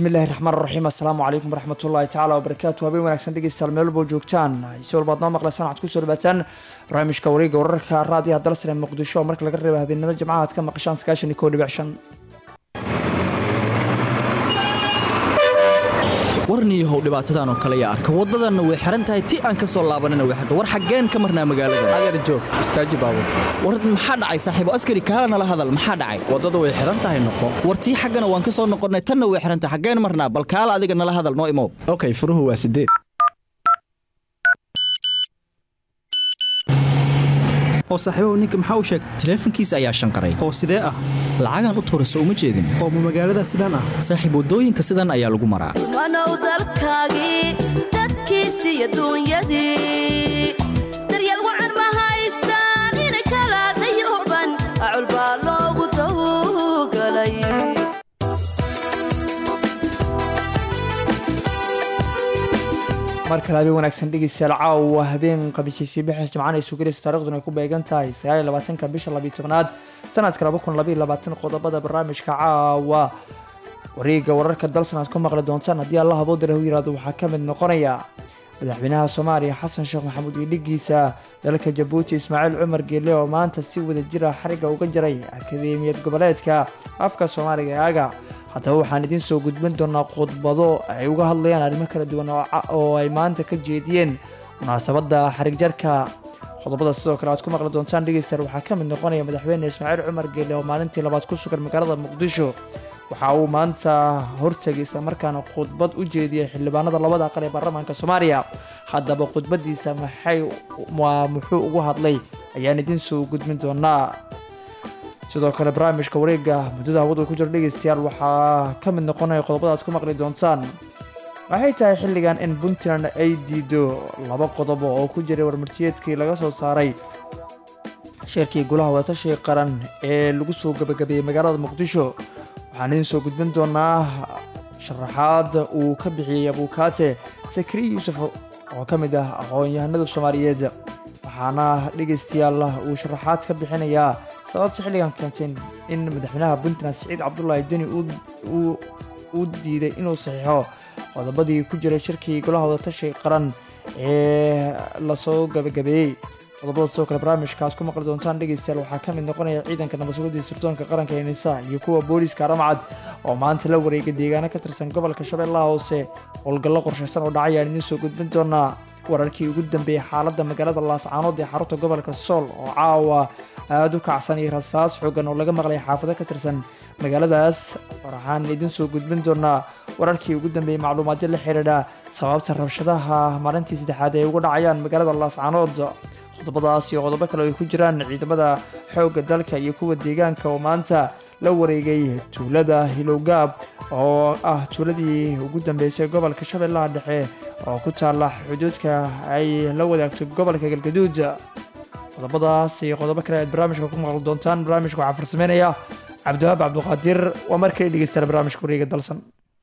bismillahi raxmaan raxiim assalaamu calaykum waraxmatullaahi tacaala wabarakaatu habeen wanaagsan dhegeystayaal meel walbo joogtaan si walbaad noo maqlaysaan waxaad kusoo dhawaataan barnaamijka wareega wararka raadiyaha dalsane muqdisho oo marka laga reeba habeenimo jimcaha aad ka maqashaan sagaashan iyo kow dhibic shan warniyahow dhibaatadan oo kale yaa arka waddadanna way xihan tahay ti aan ka soo laabanina way xirta war xaggeen ka marnaa magaalada adeer joog istaaji baabur war maxaa dhacay saaxiibo askari kaala nala hadal maxaa dhacay waddada way xihan tahay noqo war tii xaggana waan ka soo noqonnay tanna way xihan tahay xaggeen marnaa bal kaala adiga nala hadal noo imow okay furuhu waa sideed oo saaxiibahu ninka maxaa u sheegtay taleefankiisa ayaa shanqaray oo sidee ah lacagaan u tuurayso uma jeedin oo ma magaalada sidaan ah saaxiib waddooyinka sidan ayaa lagu maraa wanow dalkaagii dadkiisii adduunyadii daryeel wacan ma haystaan inay kala dayooban acul baa loogu dawgalay mar kale habeen wanaagsan dhegeystayaal caawa habeen khamiisiisii bixis jimcaan ay sugalaysa taariikhduna ay ku beegan tahay sagaal iyo labaatanka bisha labiyo tobnaad sanadka laba kun labaiyo labaatan qodobada barnaamijka caawa wareega wararka dalsan aad ku maqli doontaan haddii allah aboodare u yiraahdo waxaa ka mid noqonaya madaxweynaha soomaaliya xasan sheekh maxamuud iyo dhigiisa dalka jabuuti ismaaciil cumar geelle oo maanta si wada jira xariga uga jaray akadeemiyad goboleedka afka soomaaliga ee aga haddaba waxaan idiin soo gudbin doonaa khudbado ay uga hadlayaan arrimo kala duwan oo ay maanta ka jeediyeen munaasabadda xarig jarka qodobada sidoo kale aad ku maqli doontaan dhegeystayaal waxaa ka mid noqonaya madaxweyne ismaaciil cumar geelle oo maalintii labaad ku sugan magaalada muqdisho waxa uu maanta hortegay islamarkaana khudbad u jeediyay xildhibaanada labada aqal ee baarlamaanka soomaaliya haddaba khudbadiisa maxay waa muxuu ugu hadlay ayaan idiin soo gudbin doonaa sidoo kale barnaamijka wareega muddada hawadu ku jiro dhegeystayaal waxaa ka mid noqonaya qodobada aad ku maqli doontaan waxay tahay xilligan in puntland ay diido laba qodobo oo ku jiray warmartiyeedkii laga soo saaray shirkii golaha wadatashiga qaran ee lagu soo gabagabeeyey magaalada muqdisho waxaan idiin soo gudbin doonaa sharaxaad uu ka bixiyey abuukaate sakri yuusuf oo ka mid ah aqoon-yahanada soomaaliyeed waxaana dhegeystayaal uu sharaxaad ka bixinayaa sababta xilligan keentay in madaxweynaha puntland siciid cabdulaahi deni uu diiday inuu saxiixo qodobadii ku jiray shirkii golaha wadatashiga qaran ee lasoo gabagabeeyey qodobada sidoo kale barnaamijka aad ku maqli doontaan dhegeystayaal waxaa ka mid noqonaya ciidanka nabadsugadii sirdoonka qaranka ee nisa iyo kuwa booliiska aramcad oo maanta la wareegay deegaano ka tirsan gobolka shabeellaha hoose howlgallo qorshaysan oo dhacay aan idiin soo gudbin doonaa wararkii ugu dambeeyey xaaladda magaalada laascaanood ee xarunta gobolka sool oo caawa aada u kacsan iyo rasaas xoogan oo laga maqlay xaafado ka tirsan magaaladaas waxaan idiin soo gudbin doonaa wararkii ugu dambeeyey macluumaadyo la xidhiidha sababta rabshadaha maalintii saddexaad ay uga dhacayaan magaalada laascaanood qodobadaas iyo qodobo kale ay ku jiraan ciidamada xoogga dalka iyo kuwa deegaanka oo maanta la wareegay tuulada hilowgaab oo ah tuuladii ugu dambeysay gobolka shabeellaha dhexe oo ku taalla xuduudka ay la wadaagto gobolka galgaduud qodobadaas iyo qodobo kale aad barnaamijka ku maqli doontaan barnaamijka waxaa farsameynaya cabdiwahaab cabduqaadir waa markale dhegeystayaal barnaamijka wareega dalsan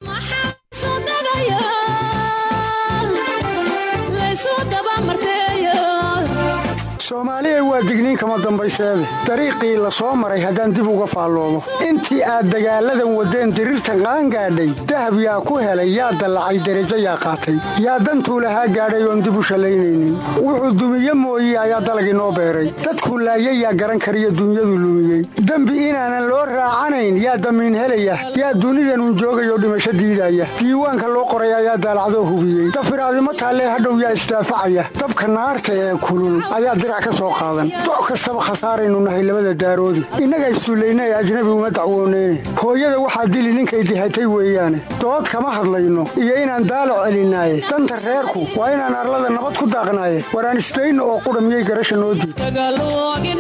soomaaliya waa digniin kama dambayseede dariiqii la soo maray haddaan dib uga faalloomo intii aad dagaalladan waddeen diriirtan qaangaadhay dahab yaa ku helay yaa dallacay derajo yaa qaatay yaa dantuu lahaa gaadhay oon dib u shallaynaynin wuxuu dumiye mooye ayaa dalagii noo beeray dadkuu laayay yaa garan kariyo dunyadu lumiyey dembi inaanan loo raacanayn yaa damiin helaya yaa dunidanun joogayoo dhimasho diidaya diiwaanka loo qoray ayaa daalacdoo hubiyey dafiraadimo taallee hadhow yaa isdaafacaya dabka naarta ee kulul ayaa dirac doc kastaba khasaaraynu nahay labada daaroodi innaga isduulayna ee ajnabi uma dacwooneyne hooyada waxaa dili ninkay dihatay weeyaane dood kama hadlayno iyo inaan daalac celinaaye danta reerku waa inaan arlada nabad ku daaqnaaye waraan isdayno oo qudha miyay garasha noo diid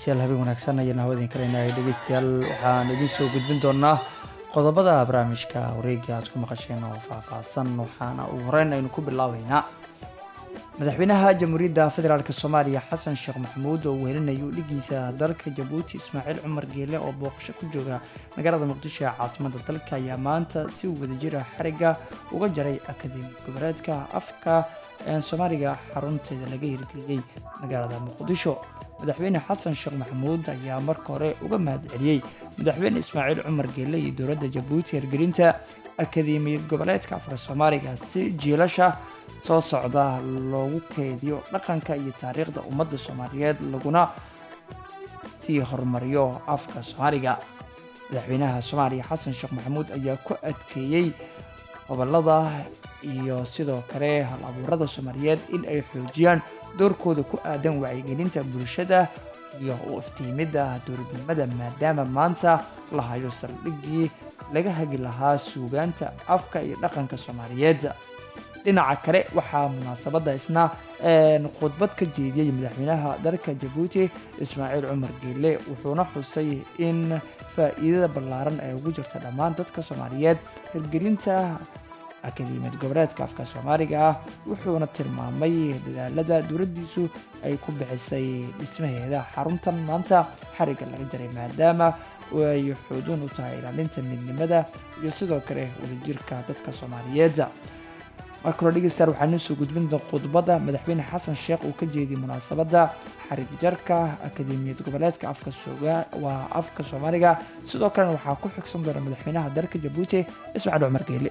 dhegeystayaal habeen wanaagsan ayaan hawadin kaleynay dhegeystayaal waxaan idin soo gudbin doonaa qodobada barnaamijka wareega aad ku maqasheen oo faahfaahsan waxaana ugu horeyn aynu ku bilaabeynaa madaxweynaha jamhuuriyadda federaalk soomaaliya xasan sheekh maxamuud oo wehelinayo dhigiisa dalka jabuuti ismaaciil cumar geele oo booqasho ku jooga magaalada muqdisho ee caasimada dalka ayaa maanta si wadajira xariga uga jaray akademi goboleedka afka soomaaliga xarunteeda laga hirgeliyey magaalada muqdisho madaxweyne xasan sheekh maxamuud ayaa marka hore uga mahad celiyey madaxweyne ismaaciil cumar geele iyo dowladda jabuuti hirgelinta akademiyad goboleedka afka soomaaliga si jiilasha soo socda loogu keediyo dhaqanka iyo taariikhda ummadda soomaaliyeed laguna sii horumariyo afka soomaaliga madaxweynaha soomaaliya xasan sheekh maxamuud ayaa ku adkeeyey gobolada iyo sidoo kale hal abuurada soomaaliyeed in ay xoojiyaan doorkooda ku aadan wacyigelinta bulshada iyo u iftiimidda dowladnimada maadaama maanta la hayo saldhiggii laga hagi lahaa suugaanta afka iyo dhaqanka soomaaliyeed dhinaca kale waxaa munaasabadda isna khudbad ka jeediyey madaxweynaha dalka jabuuti ismaaciil cumar geele wuxuuna xusay in faa'iidada ballaaran ay ugu jirta dhammaan dadka soomaaliyeed hirgelinta akademiyad goboleedka afka soomaaliga ah wuxuuna tilmaamay dadaalada dowladdiisu ay ku bixisay dhismaheeda xaruntan maanta xariga laga jaray maadaama ay xoojin u tahay ilaalinta midnimada iyo sidoo kale wadajirka dadka soomaaliyeed markaloo dhegeystayaal waxaan soo gudbin doon khudbadda madaxweyne xasan sheekh uu ka jeediyey munaasabadda xarig jarka akademiyad goboleedka afka waa afka soomaaliga sidoo kalena waxaa ku xigsan doona madaxweynaha dalka jabuuti ismaaciil cumar geele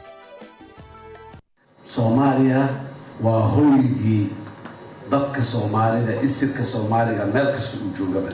soomaaliya waa hoygii dadka soomaalida isirka soomaaliga meel kasta uu joogaba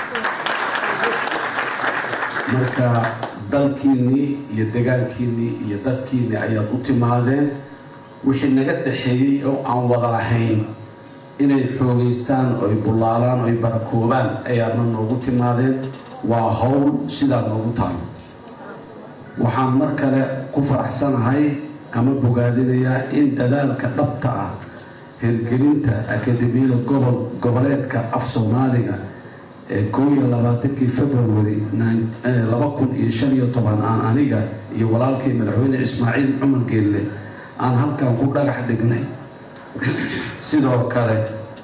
marka dalkiinnii iyo degaankiinnii iyo dadkiinnii ayaad u timaadeen wixii naga dhaxeeyey oo aan wada lahayn inay xoogaystaan oy bullaalaan oy barakoobaan ayaadna noogu timaadeen waa howl sidaa noogu tahay waxaan mar kale ku faraxsanahay ama bogaadinayaa in dadaalka dhabta ah hirgelinta akademiyada gobol goboleedka af soomaaliga ee koo iyo labaatankii february laba kun iyo shan iyo toban aan aniga iyo walaalkii madaxweyne ismaaciil cumar geelle aan halkan ku dhagax dhignay sidoo kale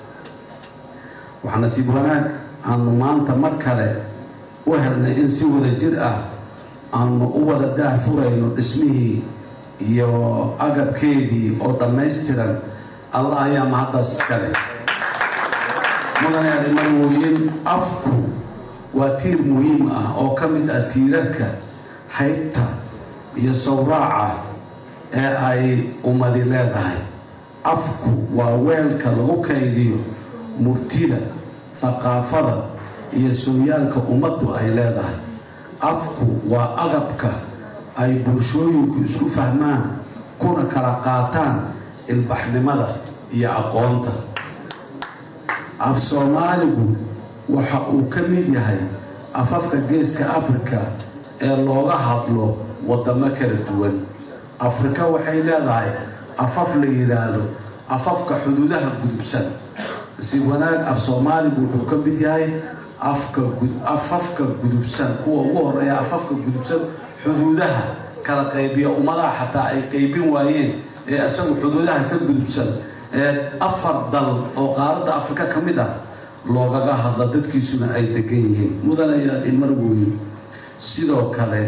waxaa nasiib wanaag aanu maanta mar kale u helnay in si wada jir ah aanu u wada daah furayno dhismihii iyo agabkeedii oo dhammaystiran allah ayaa mahaddaas iskale mudane arrimarwooyin afku waa tiir muhiim ah oo ka mid ah tiirarka haybta iyo sawraaca ee ay ummadi leedahay afku waa weelka lagu kaydiyo murtida thaqaafada iyo sooyaalka ummaddu ay leedahay afku waa agabka ay bulshooyinku isku fahmaan kuna kala qaataan ilbaxnimada iyo aqoonta af soomaaligu waxa uu ka mid yahay afafka geeska afrika ee looga hadlo waddamo kala duwan afrika waxay leedahay afaf la yidhaahdo afafka xuduudaha gudubsan si wanaag af soomaaligu wuxuu ka mid yahay afafka gudubsan kuwa ugu horeeya afafka gudubsan xuduudaha kala qaybiya ummadaha xataa ay qaybin waayeen ee isagu xuduudaha ka gudubsan ee afar dal oo qaaradda afrika ka mid ah loogaga hadla dadkiisuna ay degan yihiin mudanayaa imarwooye sidoo kale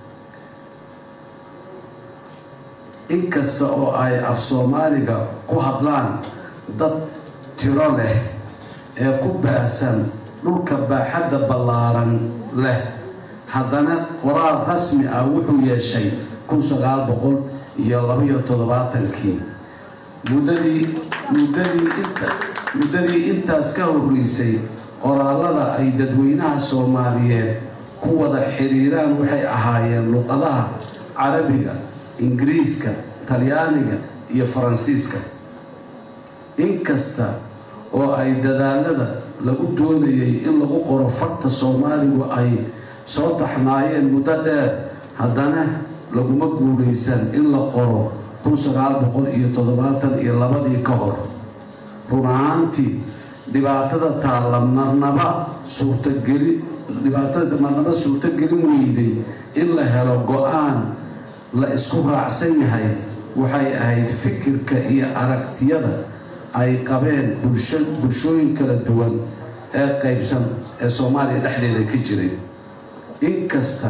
inkasta oo ay af soomaaliga ku hadlaan dad tiro leh ee ku baahsan dhulka baaxadda ballaaran leh haddana qoraal rasmi ah wuxuu yeeshay kun sagaal boqol iyo labaiyo toddobaatankii muddadii muddadii inta muddadii intaas ka horreysay qoraalada ay dadweynaha soomaaliyeed ku wada xiriiraan waxay ahaayeen luqadaha carabiga ingiriiska talyaaniga iyo faransiiska inkasta oo ay dadaalada lagu doonayay in lagu qoro farta soomaaligu ay soo taxnaayeen muddo dheer haddana laguma guulaysan in la qoro kun sagaal boqol iyo toddobaatan iyo labadii ka hor run ahaantii dhibaatada taalla marnaba suurtageli dhibaatada marnaba suurtogelin weyday in la helo go-aan la isku raacsan yahay waxay ahayd fikirka iyo aragtiyada ay qabeen bulshooyin kala duwan ee qaybsan ee soomaaliya dhexdeeda ka jiray inkasta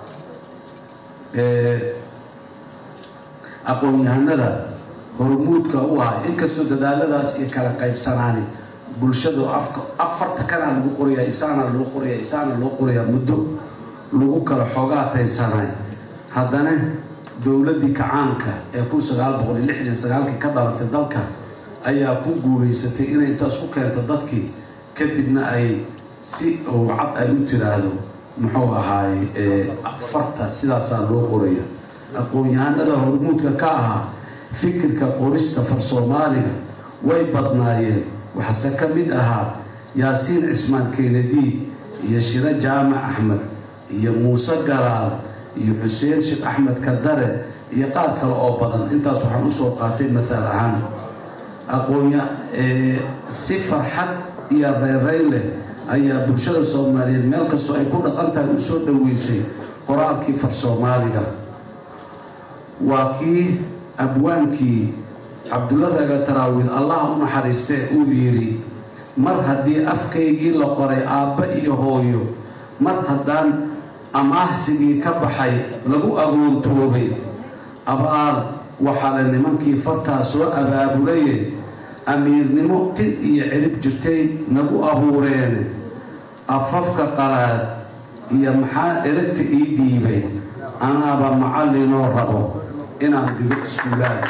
aqoon-yahanada hormuudka u ahaa inkastoo dadaaladaas iyo kala qaybsanaani bulshadu afarta kanaa lagu qoraya isaana loo qoraya isaana loo qoraya muddo lagu kala xoogaa taysanay haddana dowladdii kacaanka ee kun sagaal boqol iyo lixdan sagaalkii ka dhalatay dalka ayaa ku guulaysatay inay intaas ku keento dadkii kadibna ay si cad ay u tiraahdo muxuu ahaay afarta sidaasaa loo qoraya aqoon-yahanada hormuudka ka ahaa fikirka qorista far soomaaliga way badnaayeen waxase ka mid ahaa yaasiin cismaan keenadiid iyo shiro jaamac axmed iyo muuse galaal iyo xuseen sheekh axmed kadare iyo qaar kale oo badan intaas waxaan usoo qaatay mathal ahaan aqoonya si farxad iyo reereyn leh ayaa bulshada soomaaliyeed meel kastoo ay ku dhaqan tahay u soo dhoweysay qoraalkii far soomaaliga waa kii abwaankii cabdulla raga taraawiil allaha u naxariistee uu yidhi mar haddii afkaygii la qoray aabba iyo hooyo mar haddaan amaahsigii ka baxay lagu agoontoobay abaal waxaale nimankii fartaa soo abaabulaye amiirnimo tin iyo cirib jirtay nagu abuureene afafka qalaad iyo maxaa eragta ii dhiibay anaaba macallinoo rabo inaan dhigo iskuulaad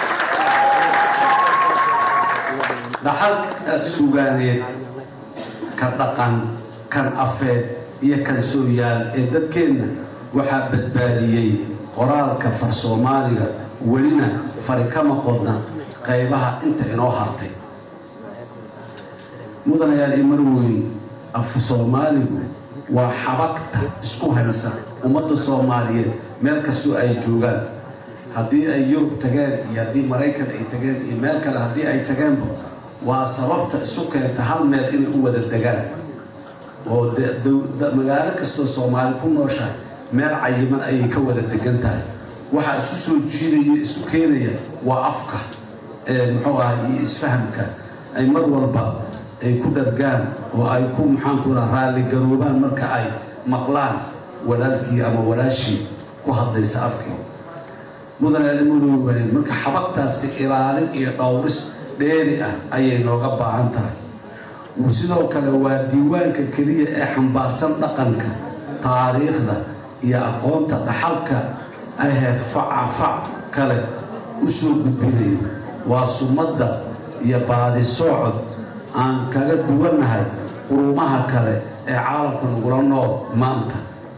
dhaxal sugaaneed ka dhaqan kan afeed iyo kan sooyaal ee dadkeenna waxaa badbaadiyey qoraalka far soomaaliga welina fari kama qodna qaybaha inta inoo hartay mudanayaal iyo marweyn af soomaaligu waa xabagta isku haysa ummadda soomaaliyeed meel kastoo ay joogaan haddii ay yurub tageen iyo haddii maraykan ay tageen iyo meel kale haddii ay tageenba waa sababta isu keenta hal meel inay u wada degaan oo magaalo kastoo soomaali ku nooshahay meel cayiman ayay ka wada degan tahay waxaa isku soo jiidaya isu keenaya waa afka muxuu ahay iyo isfahamka ay mar walba ay ku dhargaan oo ay ku maxaanku raa raalligaroobaan marka ay maqlaan walaalkii ama walaashii ku hadlaysa afkii mudanaalimoodoowayn marka xabagtaasi ilaalin iyo dhowris dheeri ah ayay nooga baahan tahay sidoo kale waa diiwaanka keliya ee xambaarsan dhaqanka taariikhda iyo aqoonta dhaxalka ahee facafac kale u soo gudbinayo waa sumadda iyo baadi soocod aan kaga duwannahay qurumaha kale ee caalamka nagula nool maanta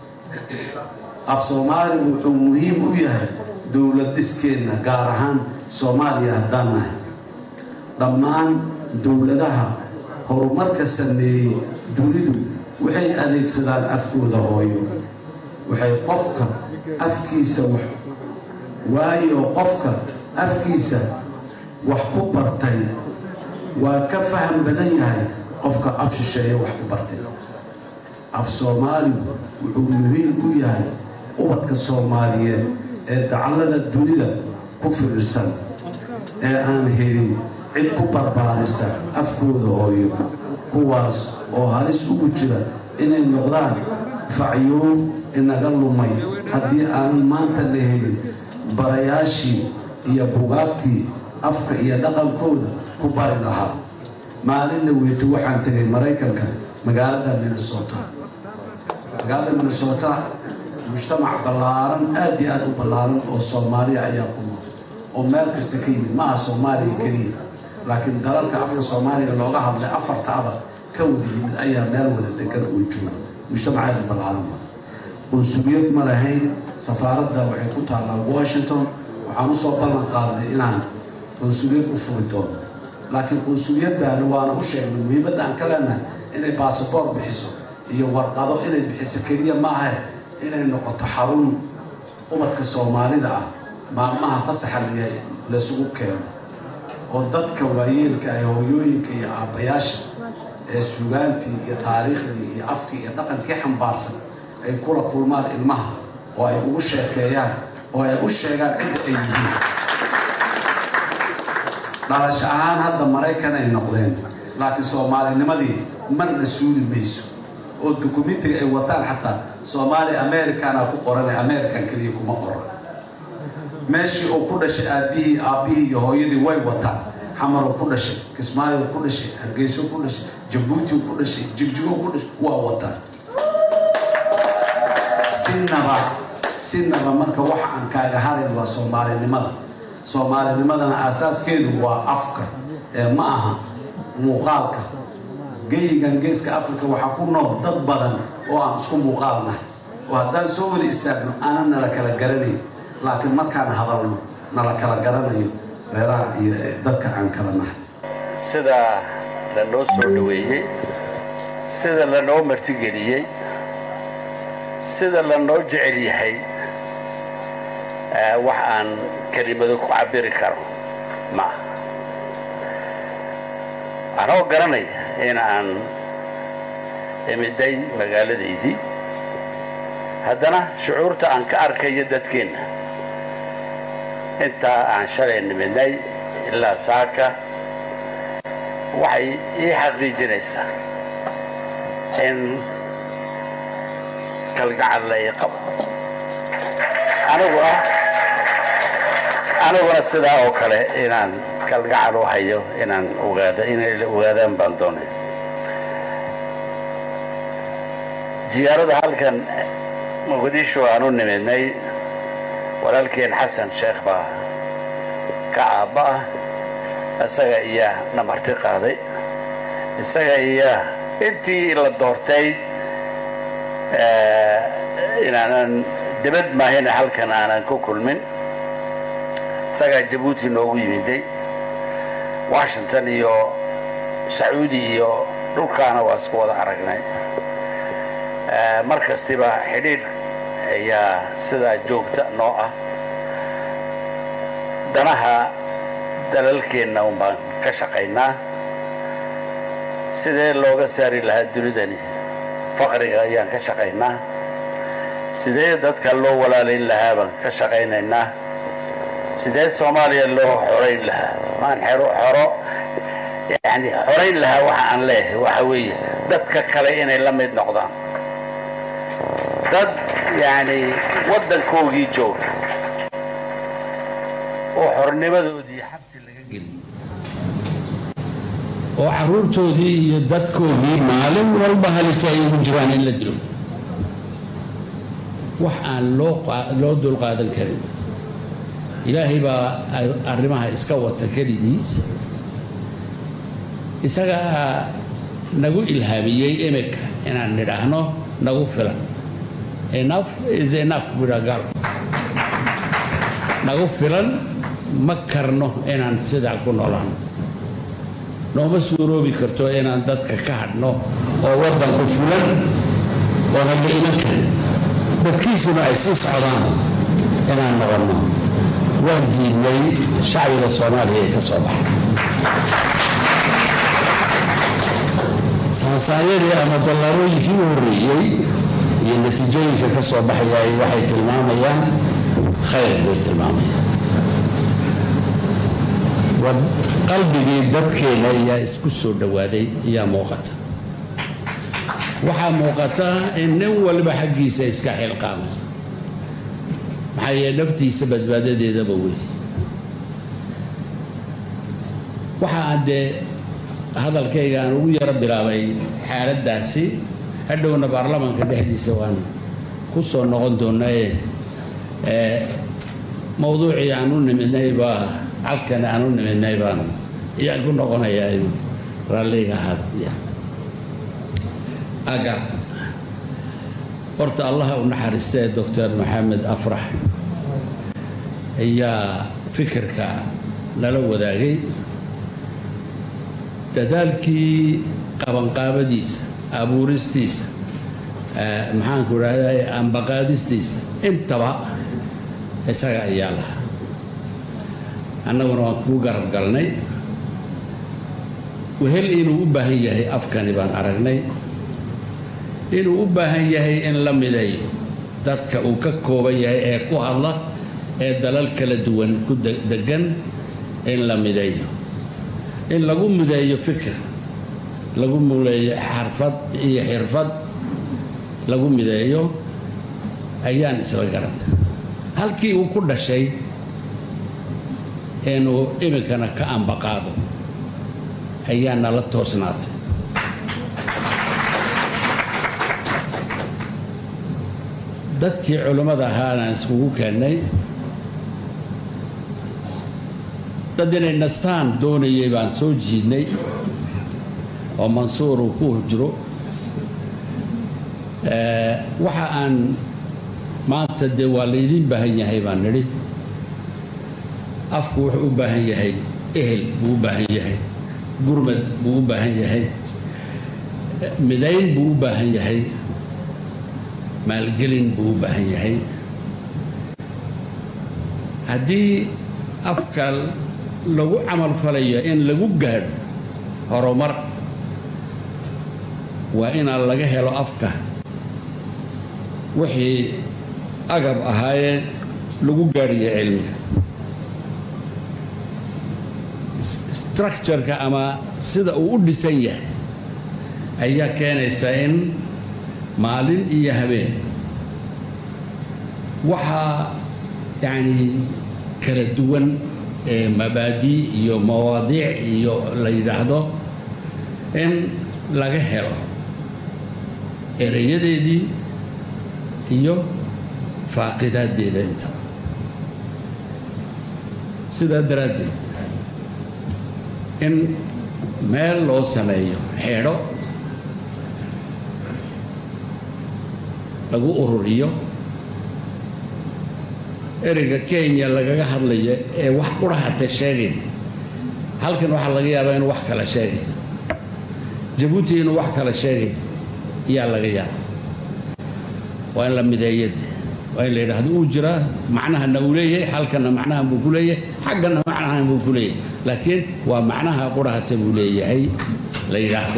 af soomaaligu wuxuu muhiim u yahay dowlad dhiskeenna gaar ahaan soomaaliya haddaan nahay dhammaan dowladaha horumarka sameeyey dunidu waxay adeegsadaan afkooda hooyo waxay qofka afkiisa wax waayo qofka afkiisa wax ku bartay waa ka faham badan yahay qofka af shisheeye wax ku bartay af soomaaligu wuxuu muhiim u yahay ubadka soomaaliyeed ee dacallada dunida ku firirsan ee aan helin cid ku barbaarisa afkooda hooyo kuwaas oo halis ugu jira inay noqdaan facyoob inaga lumay haddii aanan maanta la helin barayaashii iyo bugaagtii afka iyo dhaqankooda ku bari lahaa maalinna weyto waxaan tegay maraykanka magaalada minnesota magaalada minnesota mujtamac ballaaran aad iyo aad u ballaaran oo soomaaliya ayaa ku nool oo meel kasta ka yimid ma aha soomaaliya keliya laakiin dalalka afka soomaaliga looga hadlay afartaaba ka wada yimid ayaa meel wada degan oo jooga mujtamacaada ballaaran qunsuliyad ma lahayn safaaradda waxay ku taallaa washington waxaan usoo ballan qaadnay inaan qunsuliyad u furi doono laakiin qunsuliyaddaani waana u sheegnay muhiimadda aan ka leenahay inay basaboor bixiso iyo warqado inay bixiso keliya maaha inay noqoto xarun ubadka soomaalida ah maalmaha fasaxa layahay laysugu keeno oo dadka waayeelka ah hooyooyinka iyo aabbayaasha ee sugaantii iyo taariikhdii iyo afkii iyo dhaqankii xambaarsan ay kula kulmaan ilmaha oo ay ugu sheekeeyaan oo ay u sheegaan cidda ay yihiin dhalasho ahaan hadda maraykan ay noqdeen laakiin soomaalinimadii marna suuli mayso oo dukumentiga ay wataan xataa soomaali americana ku qoran american keliya kuma qoran meeshii uu ku dhashay aabbihii aabbihii iyo hooyadii way wataan xamaruu ku dhashay kismaayo ku dhashay hargeyso ku dhashay jabuuti ku dhashay jigjigo ku dhashay waa wataan sinaba sinaba marka waxa aan kaaga harayn waa soomaalinimada soomaalinimadana aasaaskeedu waa afka ee ma aha muuqaalka geyigan geeska africa waxaa ku nool dad badan oo aan isku muuqaal nahay oo haddaan soo weli istaagno aanan nala kala garanayn laakiin markaan hadalno nala kala garanayo reeraha iyo dadka aan kala nahay sida lanoo soo dhoweeyey sida lanoo martigeliyey sida lanoo jecel yahay wax aan kelimado ku cabiri karo ma aha anoo garanaya in aan imiday magaaladaydii haddana shucuurta aan ka arkayo dadkeenna intaa aan shalay nimidnay ilaa saaka waxay ii xaqiijinaysaa in kalgacal la ii qabo aniguna aniguna sidaa oo kale inaan kalgacal u hayo inaan ogaado inay ogaadaan baan doonay ziyaarada halkan muqdisho aan u nimidnay walaalkeen xasan sheekh baa ka aabba ah isaga iyaa na marti qaaday isaga iyaa intii la doortay inaanan dibad maahina halkan aanan ku kulmin isagaa jabuuti noogu yimiday washington iyo sacuudi iyo dhulkaana waa isku wada aragnay mar kastiba xidhiidh ayaa sidaa joogta noo ah danaha dalalkeenna un baan ka shaqaynaa sidee looga saari lahaa dunidani faqriga ayaan ka shaqaynaa sidee dadka loo walaalayn lahaa baan ka shaqaynaynaa sidee soomaaliya loo xorayn lahaa maan xero xoro yani xorayn lahaa waxa aan leeyahay waxa weeye dadka kale inay la mid noqdaan dad yani waddankoogii jooga oo xornimadoodii xabsi laga geliyey oo carruurtoodii iyo dadkoodii maalin walba halisa ay ugu jiraan in la dilo wax aan loo dulqaadan karin ilaahay baa arrimaha iska wata kelidiis isagaa nagu ilhaamiyey imika inaan nidhaahno nagu filan enough is enough budagal nagu filan ma karno inaan sidaa ku noolaano nooma suuroobi karto inaan dadka ka hadhno oo waddanku fulan oo naga iman karin dadkiisuna ay sii socdaan inaan noqonno waan diidnay shacbiga soomaaliya ee ka soo baxay sansaayadii ama dallaarooyinkii u horreeyey iyo natiijooyinka ka soo baxayay waxay tilmaamayaan khayr bay tilmaamayaan qalbigii dadkeena ayaa isku soo dhowaaday ayaa muuqata waxaa muuqata in nin waliba xaggiisa iska xilqaamay maxaa yeele naftiisa badbaadadeedaba wey waxa aan dee hadalkayga aan ugu yaro bilaabay xaaladdaasi hadhowna baarlamaanka dhexdiisa waan ku soo noqon doonaaye mawduucii aan u nimidnay baa halkan aan u nimidnay baan ayaan ku noqonayaa in raalliga ahaada aga horta allaha u naxariistee doctor maxamed afrax ayaa fikirka nala wadaagay dadaalkii qabanqaabadiisa abuuristiisa maxaanku idhahday ambaqaadistiisa intaba isaga ayaa lahaa annaguna waan kuu garab galnay wehel inuu u baahan yahay afkani baan aragnay inuu u baahan yahay in la mideeyo dadka uu ka kooban yahay ee ku hadla ee dalal kala duwan ku degan in la mideeyo in lagu mideeyo fikir lagu muleeyo xarfad iyo xirfad lagu mideeyo ayaan isla garan halkii uu ku dhashay inuu iminkana ka ambaqaado ayaa nala toosnaatay dadkii culimmada ahaanaan iskugu keennay dad inay nastaan doonayay baan soo jiidnay oo mansuur uu ku jiro waxa aan maanta dee waa laydiin baahan yahay baan nidhi afku wuxuu u baahan yahay ehel buu u baahan yahay gurmad buu u baahan yahay midayn buu u baahan yahay maalgelin buu u baahan yahay haddii afka lagu camalfalayo in lagu gaadho horumar waa inaan laga helo afka wixii agab ahaayee lagu gaadhiyo cilmiga structureka ama sida uu u dhisan yahay ayaa keenaysa in maalin iyo habeen waxaa yacni kala duwan ee mabaadii iyo mawaadiic iyo la yidhaahdo in laga helo erayadeedii iyo faaqidaaddeeda inta sidaa daraaddeed in meel loo sameeyo xeedho lagu ururiyo ereyga kenya lagaga hadlayo ee wax qurahate sheegay halkan waxaa laga yaabaa inuu wax kala sheegay jabuuti inuu wax kala sheegay ayaa laga yaaba waa in la mideeyade waa in la yidhaahdo uu jiraa macnahana uu leeyahay halkanna macnahan buu ku leeyahay xaggana macnahan buu ku leeyahay laakiin waa macnaha qurahate buu leeyahay la yidhaahdo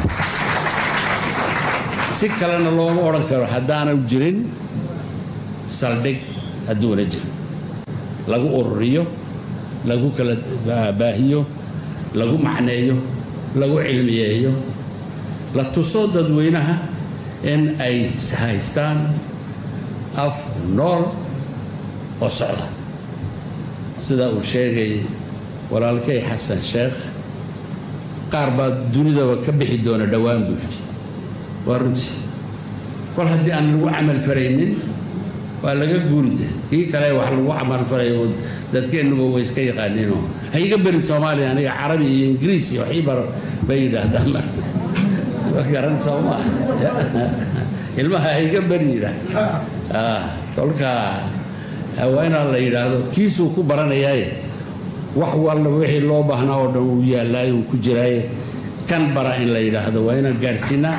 si kalena looma odhan karo haddaanu jirin saldhig hadduuna jirin lagu ururiyo lagu kala baahiyo lagu macneeyo lagu cilmiyeeyo la tuso dadweynaha in ay haystaan af nool oo socda sida uu sheegay walaalkay xasan sheekh qaar baa dunidaba ka bixi doona dhowaan buu yidhi waa runtii kol haddii aan lagu camal faraynin waa laga guuride kii kale wax lagu camal farayo dadkeennuba way iska yaqaaniinoo ha iga berin soomaaliya aniga carabi iyo ingiriis iyo waxii bar bay yidhaahdaan mar garan sooma ilmaha ha iga beri yidhaah kolka waa inaa la yidhaahdo kiisuu ku baranayaaye wax walba wixii loo baahnaa oo dhan uu yaallaayo uu ku jiraaye kan bara in la yidhaahdo waa inaan gaadhsiinaa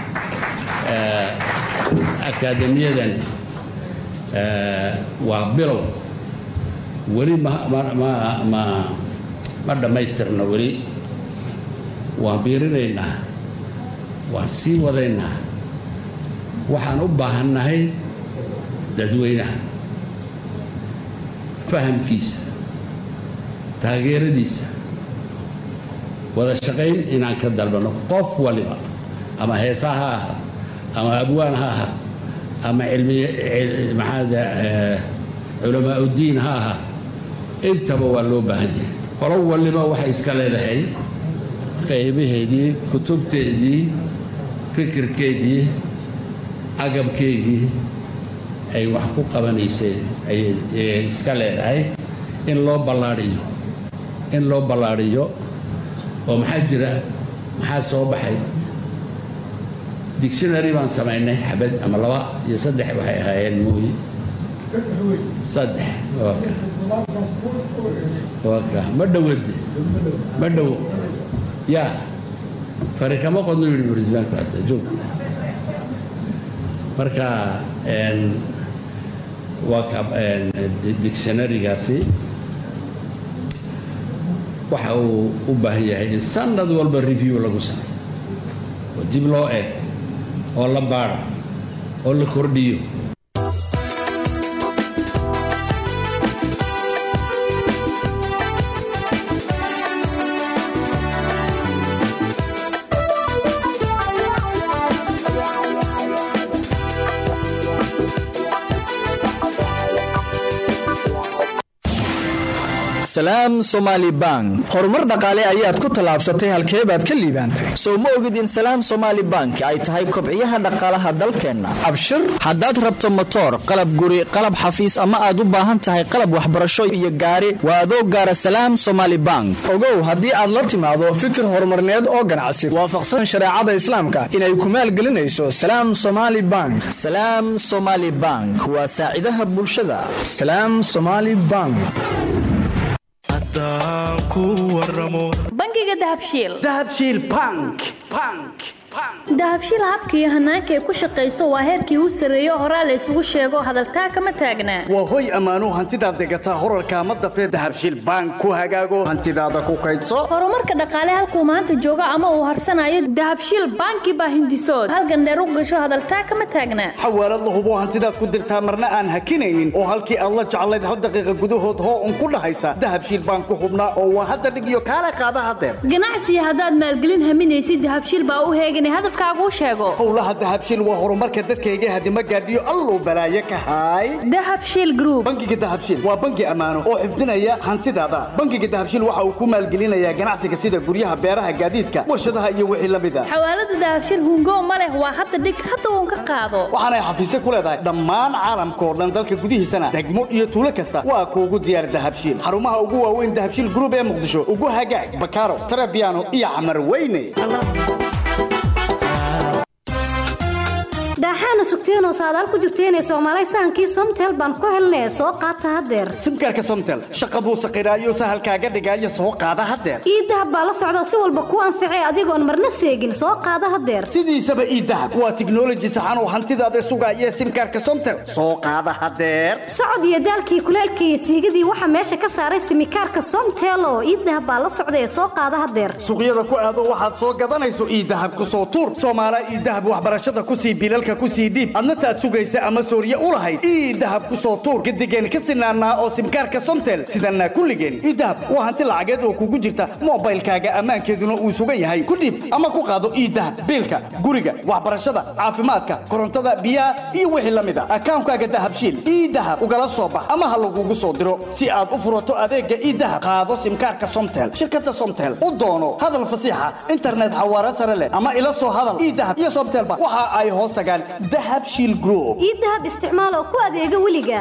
akaademiyadan waa bilow weli ma ma ma ma ma dhammaystirna weli waan biirinaynaa waan sii wadaynaa waxaan u baahannahay dadweynaha fahamkiisa taageeradiisa wada shaqayn inaan ka dalbano qof waliba ama heesa ha aha ama abwaan ha aha ama cilmi maxaada culamaa uddiin ha aha intaba waa loo baahan yahay qolo waliba waxay iska leedahay qaybaheedii kutubteedii fikirkeedii agabkeygii ay wax ku qabanayseen ayay iska leedahay in loo ballaadhiyo in loo ballaadhiyo oo maxaa jira maxaa soo baxay dictionary baan samaynay xabad ama laba iyo saddex waxay ahaayeen mooyi saddex waa ka waa ka ma dhowade ma dhow yaa fari kama qodno yidhi barisaanku hadda joog marka waa ka dictionarygaasi waxa uu u baahan yahay in sanad walba review lagu sameeyo oo dib loo eeg oo la baaro oo la kordhiyo salaam somaali bank horumar dhaqaale ayaad ku tallaabsatay halkee baad ka liibaantay sow ma ogid in salaam somaali bank ay tahay kobciyaha dhaqaalaha dalkeenna abshir haddaad rabto motoor qalab guri qalab xafiis ama aad u baahan tahay qalab waxbarasho iyo gaari waa adoo gaara salaam somaali bank ogow haddii aad la timaado fikir horumarneed oo ganacsi waafaqsan shareecada islaamka inay ku maalgelinayso salaam somaali bank salaam somaali bank waa saacidaha bulshada salaam somaali bank bangiga dahabshiil dahabshiil bank bank dahabshiil habka iyo hanaanka ay ku shaqayso waa heerkii u sarreeyo horaa la isugu sheego hadaltaa kama taagnaa waa hoy ammaanuu hantidaad degataa horarka ama dafee dahabshiil bank ku hagaago hantidaada ku kaydso horumarka dhaqaale halkuu maanta joogo ama uu harsanayo dahabshiil banki baa hindisood halgandheer u gasho hadaltaa kama taagnaa xawaalad la hubo hantidaad ku dirtaa marna aan hakinaynin oo halkii aad la jeclayd hal daqiiqa gudahood hoo un ku dhahaysa dahabshiil bank ku hubnaa oo waa hadda dhig iyo kaala qaada hadeer ganacsiga haddaad maalgelin haminaysid dahabshiil baa u heegan hadafkaagu sheego howlaha dahabshiil waa horumarka dadkayga hadima gaadhiyo alluu balaaye ka haay dahabshiil group bangiga dahabshiil waa bangi ammaano oo xifdinaya hantidaada bangiga dahabshiil waxa uu ku maalgelinayaa ganacsiga sida guryaha beeraha gaadiidka warshadaha iyo wixii la mid a xawaalada dahabshiil hungo ma leh waa hadda dhig hadda uun ka qaado waxaanay xafiisyo ku leedahay dhammaan caalamka oo dhan dalka gudihiisana degmo iyo tuulo kasta waa kuugu diyaar dahabshiil xarumaha ugu waaweyn dahabshiil group ee muqdisho ugu hagaag bakaaro tarabiano iyo camar weyne daaxaana sugteenoo saadaal ku jirteenee soomaalay sahankii somtel baan ku helnee soo qaata haddeer simkaarka somtel shaqa buu saqiraayo sahalkaaga dhigaayo soo qaada haddeer iidahab baa la socda si walba kuu anficay adigoon marna seegin soo qaada haddeer sidiisaba iidahab waa tiknoloji saxan oo hantidaada sugaaya simkaarka somtel soo qaada haddeer socod iyo daalkii kuleelkii iyo siigadii waxaa meesha ka saaray simikaarka somtel oo iidahab baa la socda ee soo qaada haddeer suuqyada ku aado waxaad soo gadanayso iidahab ku soo tuur soomaala iidahab waxbarashada kusii bilalka kusii dhiib adna taad sugaysa ama sooriye u lahayd ii dahab ku soo tuur gadigeen ka sinaanaa oo simkaarka somtel sidanaa kulligeen ii dahab waa hanti lacageed oo kugu jirta moobaylkaaga ammaankeeduna uu sugan yahay ku dhiib ama ku qaado ii dahab biilka guriga waxbarashada caafimaadka korontada biyaha iyo wixii la mid a akaankaaga dahabshiil ii dahab ugala soo bax ama ha lagugu soo diro si aad u furato adeegga ii dahab qaado simkaarka somtel shirkadda somtel u doono hadal fasiixa internet xawaare sare leh ama ila soo hadal ii dahab iyo somtelba waxa ay hoos tagaan dahabshiil group ii dahab isticmaal oo ku adeega weliga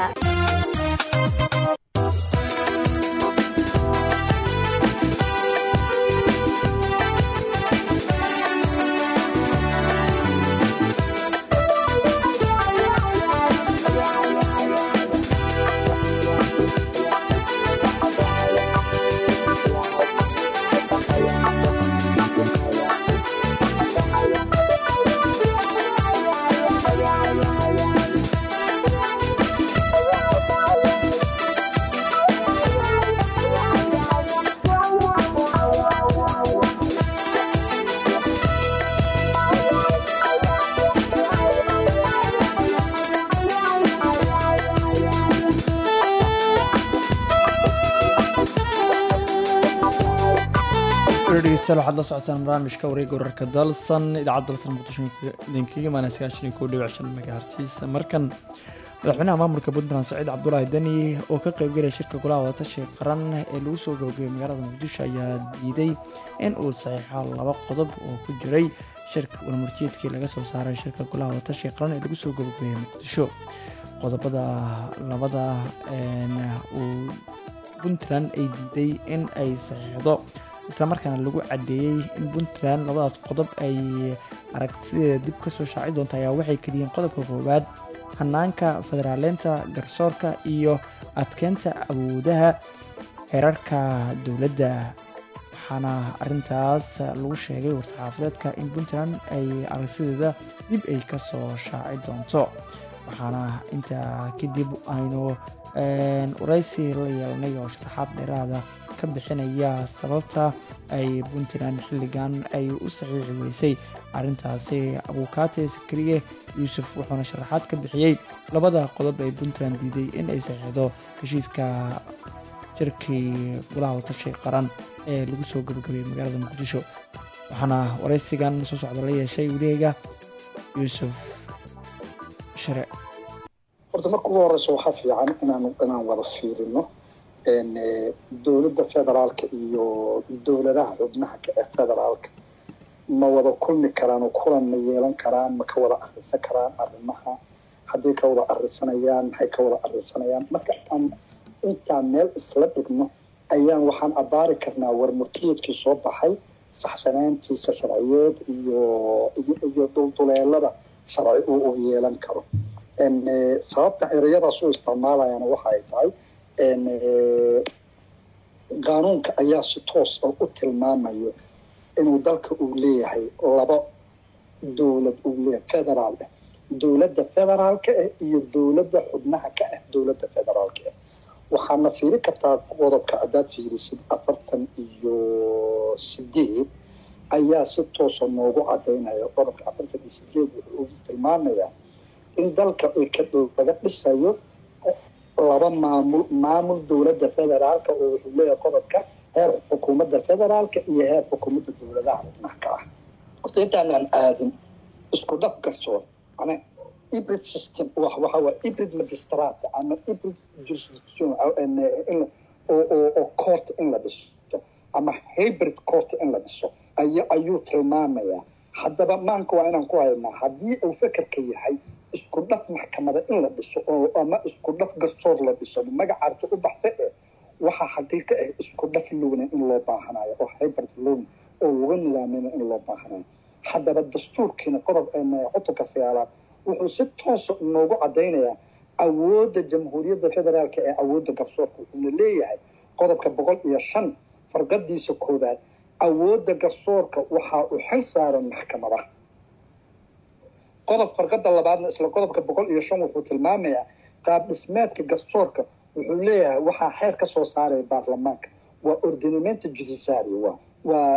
dhegeystayaal waxaad la socotaan barnaamijka wareega wararka dalsan idaacadda dalsan muqdisho idinkaga imaanaya sagaashan iyo kow dhibic shan megahertisa markan madaxweynaha maamulka puntland saciid cabdulaahi deni oo ka qaybgalaya shirka golaha wadatashiga qaran ee lagu soo gabagabay magaalada muqdisho ayaa diiday in uu saxiixo laba qodob oo ku jiray shirka warmurtiyeedkii laga soo saaray shirka golaha wadatashiga qaran ee lagu soo gabagabeeyey muqdisho qodobada labada uu puntland ay diiday in ay saxiixdo islamarkaana lagu cadeeyey in puntland labadaas qodob ay aragtideeda dib ka soo shaaci doonta ayaa waxay keliyiin qodobka koowaad hanaanka federaaleynta garsoorka iyo adkeynta awoodaha xeerarka dowladda waxaana arintaas lagu sheegay war-saxaafadeedka in puntland ay aragtideeda dib ay ka soo shaaci doonto waxaana intaa kadib aynu waraysi la yeelanay oo sharaxaad dheeraada ka ka bixinaya sababta ay puntland xilligan ay u saxiixi weysay arrintaasi abukaate sakariye yuusuf wuxuuna sharaxaad ka bixiyey labada qodob ee puntland diiday in ay saxiixdo heshiiska jirkii golaha watashi qaran ee lagu soo gabagabeeyey magaalada muqdisho waxaana waraysigan soo socda la yeeshay weliga yuusuf share horta marka ugu horeysa waxaa fiican inaan inaan wada fiirino dowladda federaalka iyo dowladaha xubnaha ka ee federaalka ma wada kulmi karaan oo kulan ma yeelan karaan ma ka wada arisan karaan arrimaha hadday ka wada arisanayaan maxay ka wada arisanayaan marka aan intaan meel isla dhigno ayaan waxaan abaari karnaa warmurtiyeedkii soo baxay saxsanaantiisa sharciyeed iyo iyo dulduleelada sharci uu u yeelan karo sababta ereyadaas u isticmaalayana waxa ay tahay qaanuunka ayaa si toos oo u tilmaamayo inuu dalka uu leeyahay laba dowlad uu leeyahay federaal ah dowladda federaalka ah iyo dowladda xubnaha ka ah dowladda federaalka ah waxaadna fiiri kartaa qodobka haddaad fiirisid afartan iyo sideed ayaa si toosa noogu cadaynaya qodobka afartan iyo sideed wuxuu ugu tilmaamayaa in dalka ay ka dhow laga dhisayo laba maamul maamul dowladda federaalka oo wuxuu leeyahay qodobka heer xukuumadda federaalka iyo heer xukuumadda dowladaha xubnaha ka ah horta intaanaan aadin isku dhaf garsoor mana hybrid system wax waxa waa hybrid magistrate ama hybrid jurisdiction oo oo oo court in la dhiso ama hybrid court in la dhiso ay ayuu tilmaamayaa haddaba maanka waa inaan ku haynaa haddii uu fekerka yahay isku dhaf maxkamada in la dhiso oo ama isku dhaf garsoor la dhiso magacaarta u baxsa eh waxaa xaqiiqo ah isku dhaf lowna in loo baahanayo oo hybrid lowna oo laga nidaamina in loo baahanayo haddaba dastuurkiina qodob cutubka sagaalaad wuxuu si toosa noogu cadaynayaa awoodda jamhuuriyadda federaalka ee awoodda garsoorka wuxuuna leeyahay qodobka boqol iyo shan farqadiisa koowaad awoodda garsoorka waxaa u xil saaran maxkamadaha qodob farqada labaadna isla qodobka boqol iyo shan wuxuu tilmaamayaa qaab dhismeedka garsoorka wuxuu leeyahay waxaa xeer ka soo saaraya baarlamaanka waa ordinamento judiciary waa waa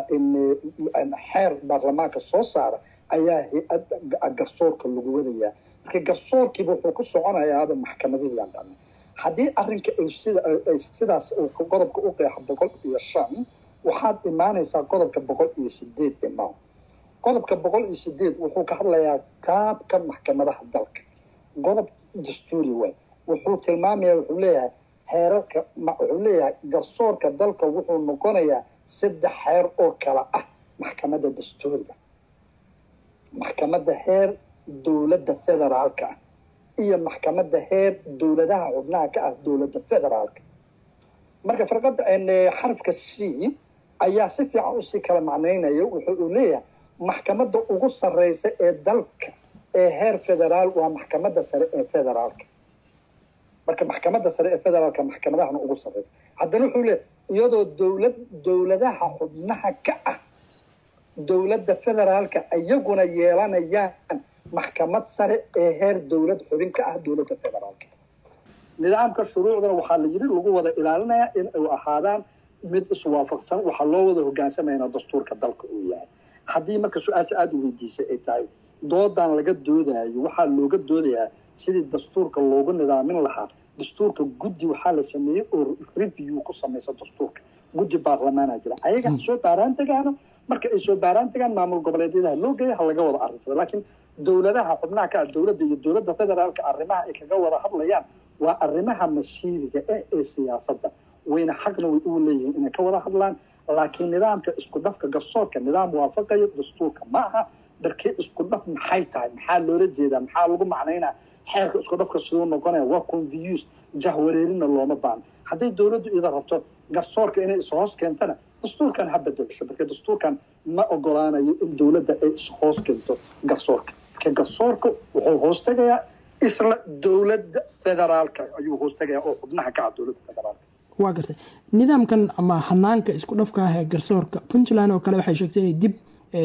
xeer baarlamaanka soo saara ayaa hay-adda garsoorka lagu wadayaa marka garsoorkiiba wuxuu ku soconayaaba maxkamadihii aan dhanay haddii arrinka ay sida ay sidaas uu qodobka u qeexo boqol iyo shan waxaad imaanaysaa qodobka boqol iyo sideed imaan qodobka boqol iyo sideed wuxuu ka hadlayaa qaabka maxkamadaha dalka qodob dastuuri waay wuxuu tilmaamaya wuxuu leeyahay heerarka wuxuu leeyahay garsoorka dalka wuxuu noqonayaa saddex heer oo kala ah maxkamadda dastuuriga maxkamadda heer dowladda federaalka ah iyo maxkamadda heer dowladaha xubnaha ka ah dowladda federaalka marka farqada xarafka c ayaa si fiican usii kala macnaynaya wuxuu leeyahay maxkamadda ugu sareysa ee dalka ee heer federaal waa maxkamadda sare ee federaalka marka maxkamadda sare ee federaalka maxkamadahana ugu sareysa haddana wuxuu leeyahay iyadoo dowlad dowladaha xubnaha ka ah dowladda federaalka iyaguna yeelanayaan maxkamad sare ee heer dowlad xubin ka ah dowladda federaalka nidaamka shuruucdana waxaa la yiri lagu wada ilaalinayaa in ay ahaadaan mid iswaafaqsan waxaa loo wada hogaansamayna dastuurka dalka uu yahay haddii marka su-aasha aada u weydiisay ay tahay doodan laga doodayo waxaa looga doodayaa sidii dastuurka loogu nidaamin lahaa dastuurka guddi waxaa la sameeyey oo review ku samaysa dastuurka guddi baarlamaana jira ayaga ha soo baaraan tegaano marka ay soo baaraan tegaan maamul goboleedyadaha loo geeya ha laga wada arrinsado laakiin dowladaha xubnaha ka ah dowladda iyo dowladda federaalka arrimaha ay kaga wada hadlayaan waa arrimaha masiiriga eh ee siyaasadda wayna xaqna way ugu leeyihiin inay ka wada hadlaan laakiin nidaamka isku dhafka garsoorka nidaam waafaqayo dastuurka ma aha darkee isku dhaf maxay tahay maxaa loola jeedaa maxaa lagu macnaynaa xeerka isku dhafka siduu noqonaya waa confuse jahwareerina looma baahno hadday dowladdu ida rabto garsoorka inay ishoos keentana dastuurkan ha bedelsho marka dastuurkan ma ogolaanayo in dowladda ay ishoos keento garsoorka marka garsoorka wuxuu hoos tegayaa isla dowladda federaalka ayuu hoos tegayaa oo xubnaha ka ah dowladda federaalka waa gartay nidaamkan ama hanaanka isku dhafka ah ee garsoorka puntland oo kale waxay sheegtay inay dib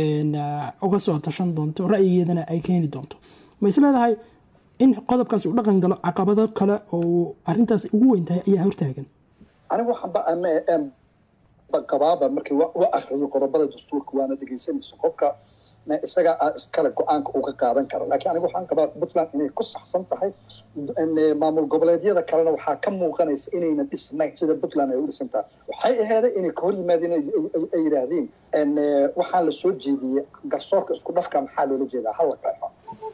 uga soo tashan doonto ra'yigeedana ay keeni doonto ma is leedahay in qodobkaasi u dhaqan galo caqabado kale oo arintaas ugu weyn tahay ayaa hortaagan anigu waxaanba qabaaba markii wa wa akriyo qodobada dastuurka waana dhegeysanayso qofka na isaga aa iskale go-aanka uga qaadan kara laakiin aniga waxaan qabaa puntland inay ku saxsan tahay n maamul goboleedyada kalena waxaa ka muuqanaysa inayna dhisnayn sida puntland ay u dhisan tahay waxay aheeday inay ka hor yimaadeen ay- ay- ay yidhaahdeen n waxaa la soo jeediyey garsoorka isku dhafka maxaa loola jeedaa hala qeexo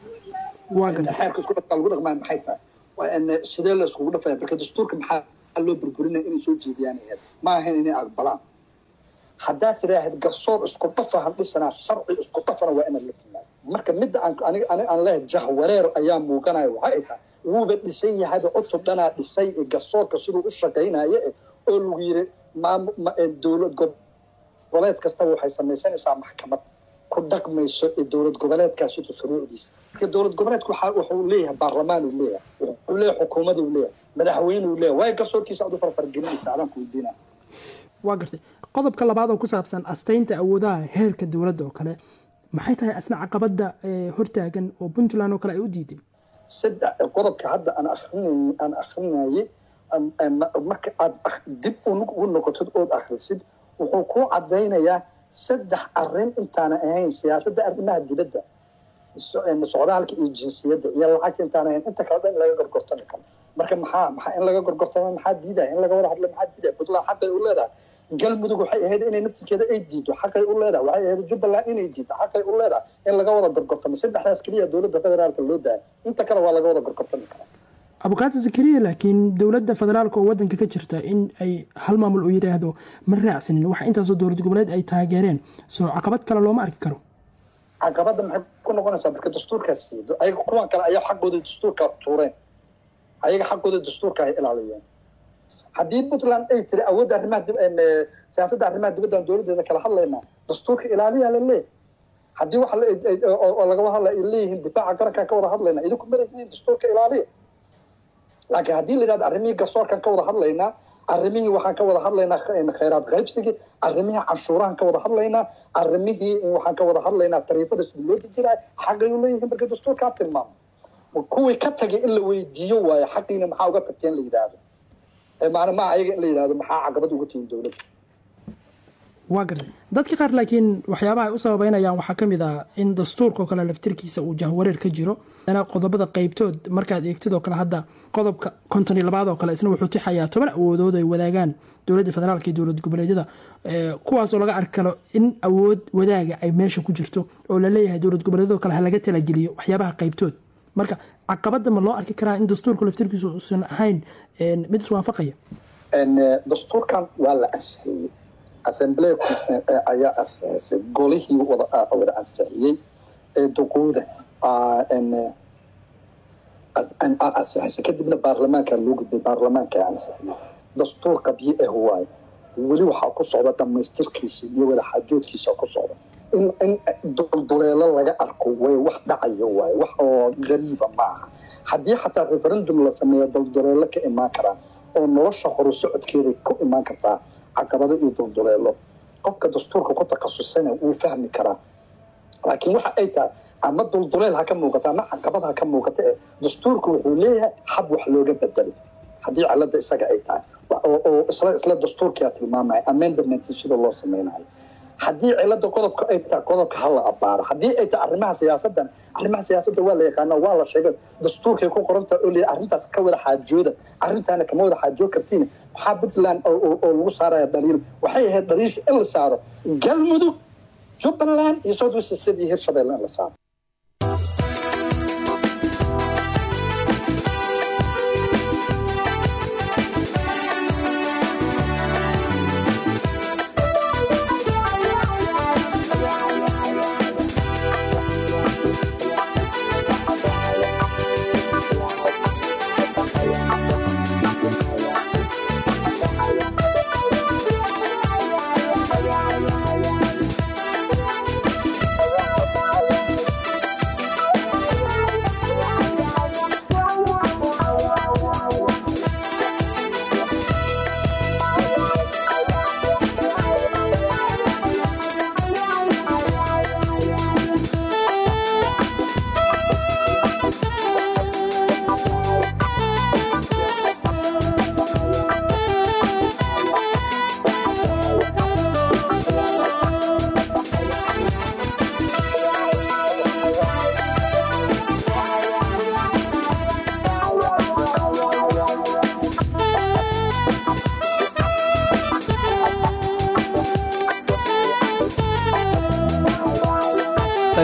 waa gartay xeerka isku dhafka lagu dhaqmaa maxay tahay waa in sidee la iskugu dhafaya marka dastuurka maxaa loo burburinaya inay soo jeediyaan aheed ma ahayn inay aqbalaan haddaad tidhaahid garsoor isku dhafa han dhisanaa sharci isku dhafana waa inaad la timaado marka midda aan aniga aniga aan leehay jahwareer ayaa muuqanaya waxay ay tahay wuuba dhisan yahayba cutub dhanaa dhisay ee garsoorka siduu u shaqaynaya eh, oo lagu yiri maamu ma- ee dowlad goboleed kastaba waxay samaysanaysaa maxkamad ku dhaqmayso ee dowlad goboleedkaas siduu shuruucdiisa marka dowlad goboleedku waxaa wuxuu leeyahay baarlamaan uu leeyahay wuxuu leeyahay xukuumad uu leeyahay madaxweyne uu leeyahay waayo garsoorkiisa aad u farfargelinaysa adaan ku weydiinaa waa gartay qodobka labaad oo ku saabsan astaynta awoodaha heerka dowladda oo kale maxay tahay asna caqabada ee hortaagan oo puntland oo kale ay u diiday saddex qodobka hadda aan akrinay aan akrinayay am- am- marka aad ak- dib u- ugu noqotid ood akrisid wuxuu kuu cadaynayaa saddex arrin intaana ahayn siyaasadda arrimaha dibadda so- een, socdaalka iyo jinsiyadda iyo lacagta intaan ahayn inta kale dhan in laga gorgortami karo marka maxaa maxaa in laga gorgortamo maxaa diidaya in laga wada hadlo maxaa diidaya puntland xaqay u leedahay galmudug waxay ahayd inay naftirkeeda ay diido xaqay u leedahay waxay ahayd jubbaland inay diido xaqay u leedahay in laga wada gorgortamo saddexdaas keliya dowladda federaalka loo daaya inta kale waa laga wada gorgortami karaa abukaata zakariya laakiin dowladda federaalka oo wadanka ka jirta in ay hal maamul uu yidhaahdo ma raacsanin waxa intaasoo dowlad goboleed ay taageereen soo caqabad kale looma arki karo caqabada maxay ku noqonaysaa marka dastuurkaas siido ayaga kuwan kale ayaa xaqooda dastuurka tuureen ayaga xaqooda dastuurka ay ilaaliyeen haddii puntland ay tiri awoodda arrimaha dib een, eh, siyaasadda arrimaha dibaddan dowladeeda kala hadlaynaa dastuurka ilaaliyaa la leeyahay haddii waxa la- ay- ay- oo oo laga hadla ay leeyihiin difaaca qarankaan ka wada hadlaynaa idinku malehiin dastuurka ilaaliya laakiin haddii la yidhahdo arrimihii garsoorkaan ka wada hadlaynaa arrimihii waxaan ka wada hadlaynaa kh- khayraad qaybsigii arrimihii canshuurahan ka wada hadlaynaa arrimihii waxaan ka wada hadlaynaa tariifada sida loo dejiraa xaqay u leeyihiin marka dastuurkaa tilmaamo kuwii ka tagay in la weydiiyo waayo xaqiina maxaa uga tagteen la yidhaahdo ee macna maa ayaga in la yidhahdo maxaa caqabad uga tihiin dowladda waa gartay dadka qaar laakiin waxyaabaha ay u sababeynayaan waxaa ka mid ah in dastuurka oo kale laftirkiisa uu jahwareer ka jiro dana qodobada qaybtood markaad eegtid oo kale hadda qodobka konton iyo labaad oo kale isna wuxuu tixayaa toban awoodood ay wadaagaan dowladda federaalka iyo dowlad goboleedyada ee, kuwaasoo laga arki karo in awood wadaaga ay meesha ku jirto oo la leeyahay dowlad goboleedyadoo kale ha laga talageliyo waxyaabaha qaybtood marka caqabada ma loo arki karaa in dastuurka laftirkiisa uusan ahayn een, mid iswaafaqaya En, eh, dastuurkan waa la ansixiyey assemblee ayaa ansixisay golihii wada ah, wada ansixiyey ee duquuda ah, en, eh, as- an- ah, ansixisay kadibna baarlamaanka loo gudbay baarlamaanka ansixiyey dastuur qabyo ah waaye weli waxaa ku socda dhamaystirkiisa iyo wada xaajoodkiisa ku socda in in dulduleelo laga arko way wax dhacayo waaye wax oo gariiba maaha haddii xataa referendum la sameeyo dulduleelo ka imaan karaan oo nolosha horu socodkeeda ku imaan kartaa caqabado iyo dulduleelo qofka dastuurka ku takhasusana wuu fahmi karaa laakiin waxa ay tahay ama dulduleel ha ka muuqata ama caqabad ha ka muuqata ee dastuurka wuxuu leeyahay hab wax looga bedelo haddii cilada isaga ay tahay Wa- oo oo isla isla dastuurkia tilmaamaya amendment sida loo sameynayo haddii cilada qodobka ay tahay qodobka ha la abaaro haddii ay tahay arrimaha siyaasadan arrimaha siyaasadda waa la yaqaana waa la sheegay dastuurkay ku qoran tahay oo leeyahay arrintaas ka wada xaajooda arrintaana kama wada xaajood kartiin maxaa puntland oo oo- oo lagu saaraya dhaliil waxay ahayd dhaliisha in la saaro galmudug jubbaland iyo south west state iyo hirshabelle in la saaro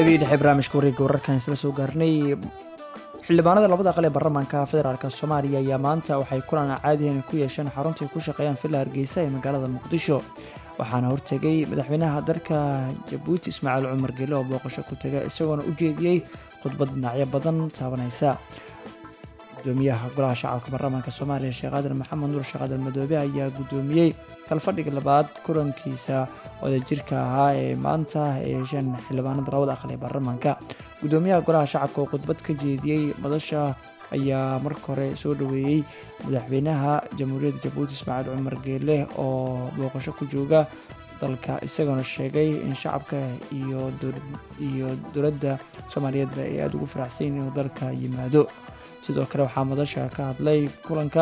qaybihii dhexe barnaamijka wareegga wararkan isla soo gaarnay xildhibaanada labada aqal ee baarlamaanka federaalk soomaaliya ayaa maanta waxay kulan caadihan ku yeesheen xarunta ay ku shaqeeyaan villa hargeysa ee magaalada muqdisho waxaana hortegay madaxweynaha dalka jabuuti ismaaciil cumar gele oo booqasho ku taga isagoona u jeediyey khudbad dhinacyo badan taabanaysa gudoomiyaha golaha shacabka baarlamaanka soomaaliya sheekh aadan maxamed nuur sheekh aadan madoobe ayaa gudoomiyey kalfadhiga labaad kulankiisa wadajirka ahaa ee maanta ay yeesheen xildhibaanada labada aqal ee baarlamaanka gudoomiyaha golaha shacabka oo khudbad ka jeediyey madasha ayaa marka hore soo dhoweeyey madaxweynaha jamhuuriyadda jabuuti ismaaciil cumar geele oo booqasho ku jooga dalka isagoona sheegay in shacabka iyo dowladda soomaaliyeedba ay aada ugu faraxsan inuu dalka yimaado sidoo kale waxaa madasha ka hadlay kulanka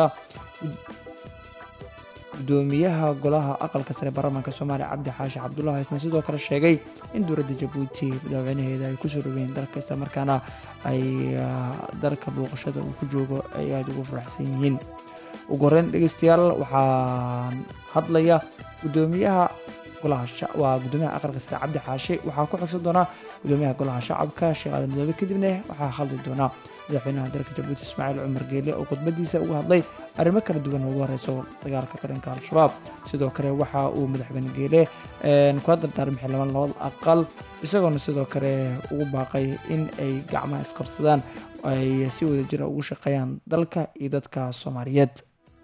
gudoomiyaha golaha aqalka sare baarlamaanka soomaaliya cabdi xaashi cabdullah isna sidoo kale sheegay in dowladda jabuuti madaxweynaheeda ay kusoo dhaweeyeen dalka isla markaana ay dalka booqashada uu ku joogo ay aada ugu faraxsan yihiin ugu horreyn dhegeystayaal waxaan hadlaya gudoomiyaha waa gudoomiyaha aqalka sare cabdi xaashi waxaa ku xigsan doonaa gudoomiyaha golaha shacabka sheekh aadan madoobe kadibna waxaa hadli doonaa madaxweynaha dalka jabuuti ismaaciil cumar geele oo khudbadiisa uga hadlay arrimo kala duwan oo ugu horeyso dagaalka qaranka al-shabaab sidoo kale waxa uu madaxweyne geele kula dardaarmay xildhibaan labada aqal isagoona sidoo kale ugu baaqay in ay gacmaha isqabsadaan ay si wadajira ugu shaqeeyaan dalka iyo dadka soomaaliyeed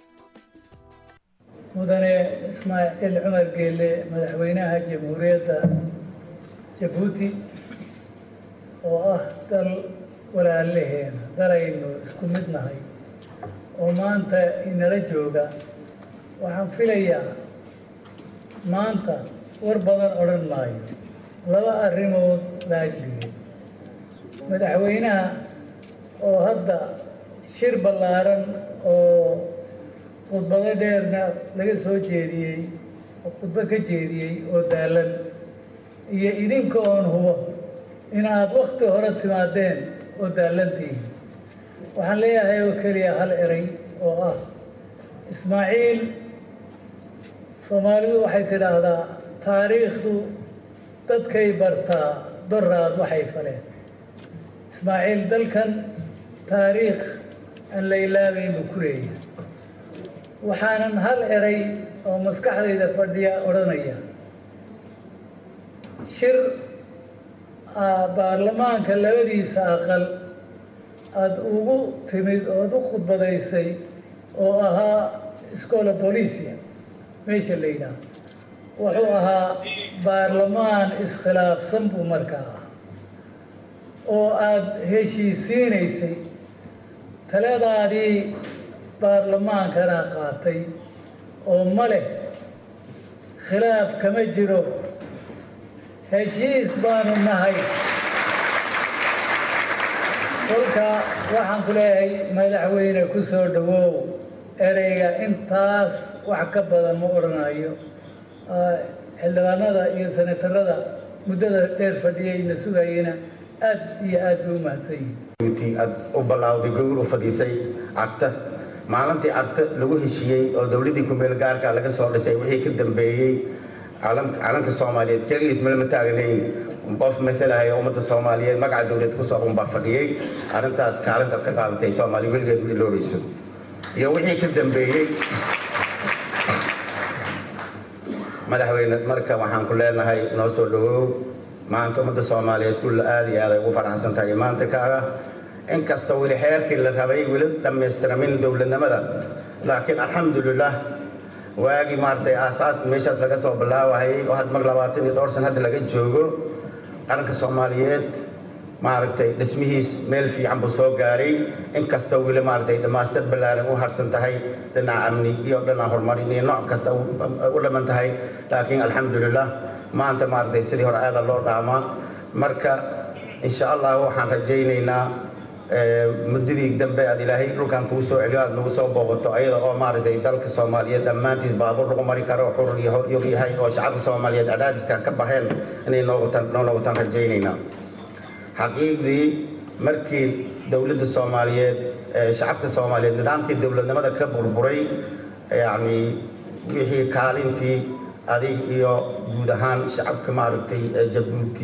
mudane ismaaciil cumar geele madaxweynaha jamhuuriyadda jabuuti oo ah dal walaalaheena dalaynu isku mid nahay oo maanta inala jooga waxaan filayaa maanta war badan odhan maayo laba arrimood laajligeed madaxweynaha oo hadda shir ballaaran oo khudbado dheerna laga soo jeediyey oo khudbo ka jeediyey oo daalan iyo idinka oon hubo inaad wakti hore timaadeen oo daalantihiin waxaan leeyahay oo keliya hal eray oo ah ismaaciil soomaalidu waxay tidhaahdaa taariikhdu dadkay bartaa doraad waxay faleen ismaaciil dalkan taariikh aan la ilaabaynu ku leeyahay waxaanan hal eray oo maskaxdayda fadhiya odhanaya shir baarlamaanka labadiisa aqal aada ugu timid ood u khudbadaysay oo ahaa scola bolisia meesha la yidhaah wuxuu ahaa baarlamaan iskhilaafsan buu markaa ah oo aada heshiisiinaysay taladaadii baarlamaankana qaatay oo ma leh khilaaf kama jiro heshiis baanu nahay kolka waxaan ku leeyahay madaxweyne ku soo dhawow ereyga intaas wax ka badan ma odhanayo xildhibaanada iyo senatarada muddada dheer fadhiyayna sugayena aad iyo aad bay u mahadsan yihin aad u ballawday gogol u fadhiisay cagta maalintii cagta lagu heshiiyey oo dowladdii kumeel gaarka laga soo dhisay wixii ka dambeeyey calanka soomaaliyeed keligiis malama taagnayn qof matalaya ummadda soomaaliyeed magaca dowlad kusoo unbaa fadhiyey arrintaas kaalintaad ka qaadatay soomaaliya weligeed u iloobayso iyo wixii ka dambeeyey madaxweyne marka waxaan ku leenahay noo soo dhawow maanta ummadda soomaaliyeed kulla aad iyo aad ay ugu faraxsan tahay maanta kaaga inkasta weli xeerkii la rabay weli dhammaystiramin dowladnimada laakiin alxamdulilah waagii maaragtay aasaas meeshaas laga soo bilaawahayay oo had mar labaatan iyo dhowr san hadda laga joogo qaranka soomaaliyeed maaragtay dhismihiis meel fiican buu soo gaaray inkasta weli maaragtay dhammaastir ballaaran u harsan tahay dhinaca amni iyo dhinaca horumarin iyo nooc kasta u dhaman tahay laakiin alxamdulilah maanta maaragtay sidii hore aada loo dhaamaa marka insha allah waxaan rajaynaynaa muddadii dambe aad ilaahay dhulkan kuu soo celiyo aad nagu soo booqato ayada oo maaragtay dalka soomaaliyeed dhammaantiis baabuur lagu mari karo xurur iyo yog yahay oo shacabka soomaaliyeed cadaadiska ka baxeen inay noogutan noo noqotaan rajaynaynaa xaqiiqdii markii dowladda soomaaliyeed shacabka soomaaliyeed nidaamkii dowladnimada ka burburay yacni wixii kaalintii adig iyo guud ahaan shacabka maaragtay jabuuti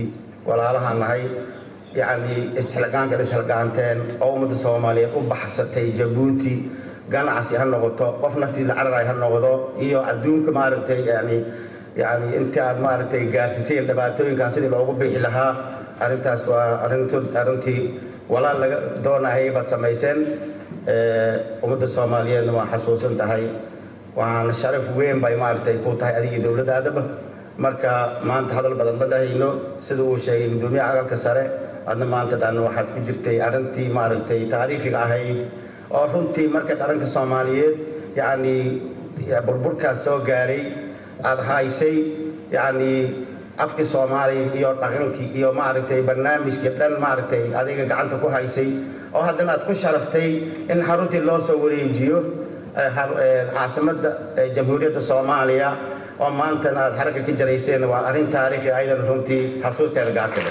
walaalahaan nahay yacni isxilgaankan isxilgaanteen oo ummadda soomaaliyeed u baxsatay jabuuti ganacsi ha noqoto qof naftiisa cararay ha noqdo iyo adduunka maaragtay yani yani intii aad maaragtay gaarsiiseen dhibaatooyinkan sidii loogu bixi lahaa arrintaas waa arrintu arrintii walaal laga doonayay baad samayseen ummadda soomaaliyeedna waa xasuusan tahay waan sharaf weyn bay maaragtay ku tahay adigii dowladdaadaba marka maanta hadal badan ma dhahayno sida uu sheegay gudoomiyaha aqalka sare adna maanta dhan waxaad ku jirtay arrintii maaragtay taariikhiga ahayd oo runtii marka dharanka soomaaliyeed yacni burburkaas soo gaaray aada haysay yacni afkii soomaaliya iyo dhaqankii iyo maaragtay barnaamijkii dhan maaragtay adiga gacanta ku haysay oo haddana aad ku sharaftay in xaruntii loo soo wareejiyo caasimadda jamhuuriyadda soomaaliya oo maantana aad xaragga ka jarayseen waa arrin taariikhi aydan runtii xasuusteeda gaartay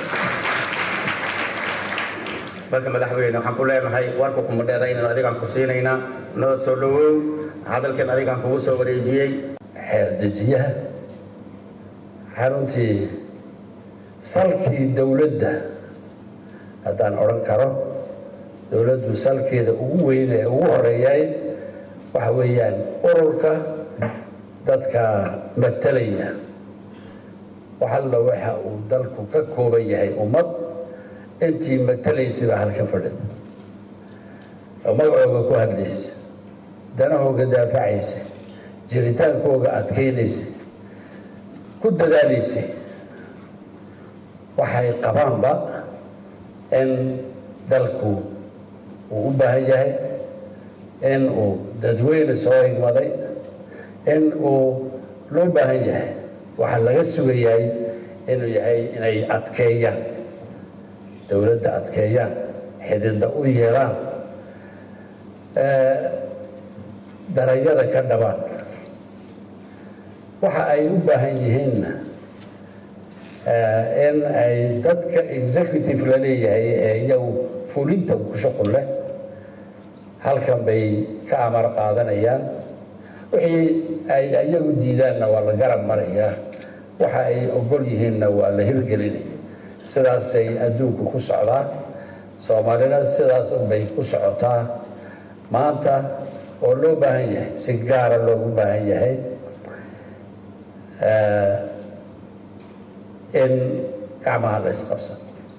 marka madaxweyne waxaan ku leenahay warka kuma dheeraynan adigaan ku siinaynaa noo soo dhowow hadalkan adigaan kugu soo wareejiyey xeerdejiyaha xaruntii salkii dowladda haddaan odhan karo dowladdu salkeeda ugu weyn ee ugu horeeyay waxa weeyaan ururka dadka matalaya waxalla waxa uu dalku ka kooban yahay ummad intii matalaysaba halka fadhida oo magacooga ku hadlaysa danahooga daafacaysa jiritaankooga adkaynaysa ku dadaalaysa waxay qabaanba in dalku uu u baahan yahay in uu dadweyne soo higmaday in uu loo baahan yahay waxaa laga sugayahay inuu yahay inay adkeeyaan dowladda adkeeyaan xididda u yeelaan darayada ka dhabaan waxa ay u baahan yihiinna in ay dadka executive la leeyahay ee iyagu fulinta ku shuqul leh halkan bay ka amar qaadanayaan wixii ay iyagu diidaanna waa la garab marayaa waxa ay ogol yihiinna waa la hirgelinaya sidaasay adduunku ku socdaa soomaalina sidaas unbay ku socotaa maanta oo loo baahan yahay si gaara loogu baahan yahay in gacmaha la isqabsado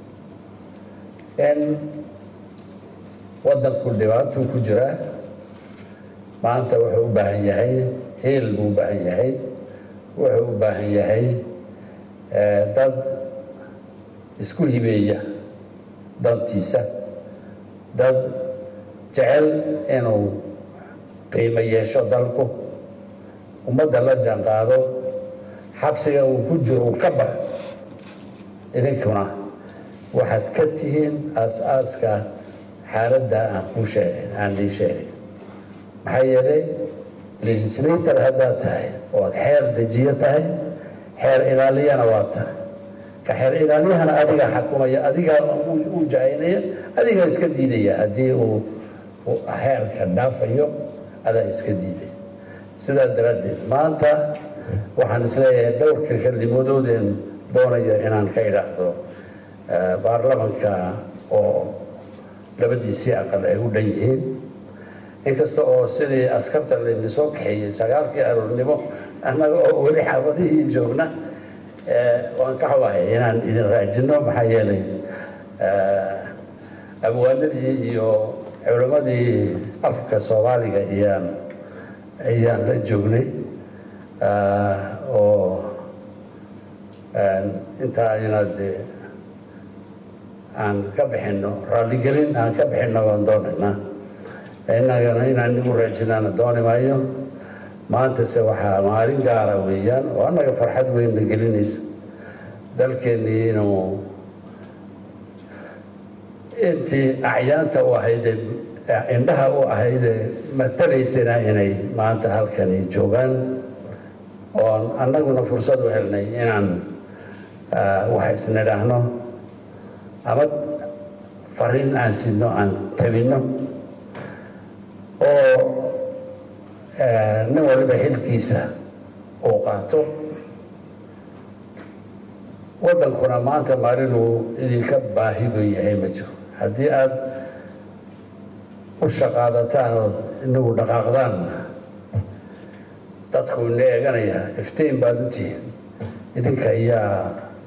in waddanku dhibaatuu ku jiraa maanta wuxuu u baahan yahay hiil buu u baahan yahay wuxuu u baahan yahay dad isku hibeeya dantiisa dad jecel inuu qiimo yeesho dalku ummadda la jaanqaado xabsiga uu ku jiro uu ka bax idinkuna waxaad ka tihiin aas-aaska xaaladda aan kuu sheegay aan lii sheegay maxaa yeelay legislator haddaad tahay oad xeer dejiyo tahay xeer ilaaliyana waa tahay ka xeer ilaaliyahana adigaa xakumaya adigaa u jacaynaya adigaa iska diidaya haddii uu xeerka dhaafayo adaa iska diidaya sidaa daraaddeed maanta waxaan isleeyahay dhowrka kelimoodooden doonayo inaan ka idhaahdo baarlamanka oo labadiisii aqal ay u dhan yihiin inkasta oo sidii askarta layni soo kaxeeyey sagaalkii aroornimo annaga oo weli xaafadihii joogna waan ka xubahay inaan idin raajino maxaa yeelay abwaanadii iyo culimmadii afka soomaaliga iyaan ayaan la joognay oo intaa inaad aan ka bixinno raalligelin aan ka bixinno waan doonaynaa innagana inaan igu raajinaana dooni maayo maantase waxaa maalin gaara weeyaan oo annaga farxad weynna gelinaysa dalkeennii inuu intii acyaanta u ahaydee indhaha u ahaydee matalaysana inay maanta halkani joogaan oon annaguna fursad u helnay inaan wax isnidhaahno ama fariin aan sidno aan tabinno oo nin waliba xilkiisa uu qaato waddankuna maanta maalinuu idinka baahi buu yahay ma jiro haddii aada u shaqaadataan oo inagu dhaqaaqdaan dadku ina eeganaya iftiin baad u tihiin idinka iyaa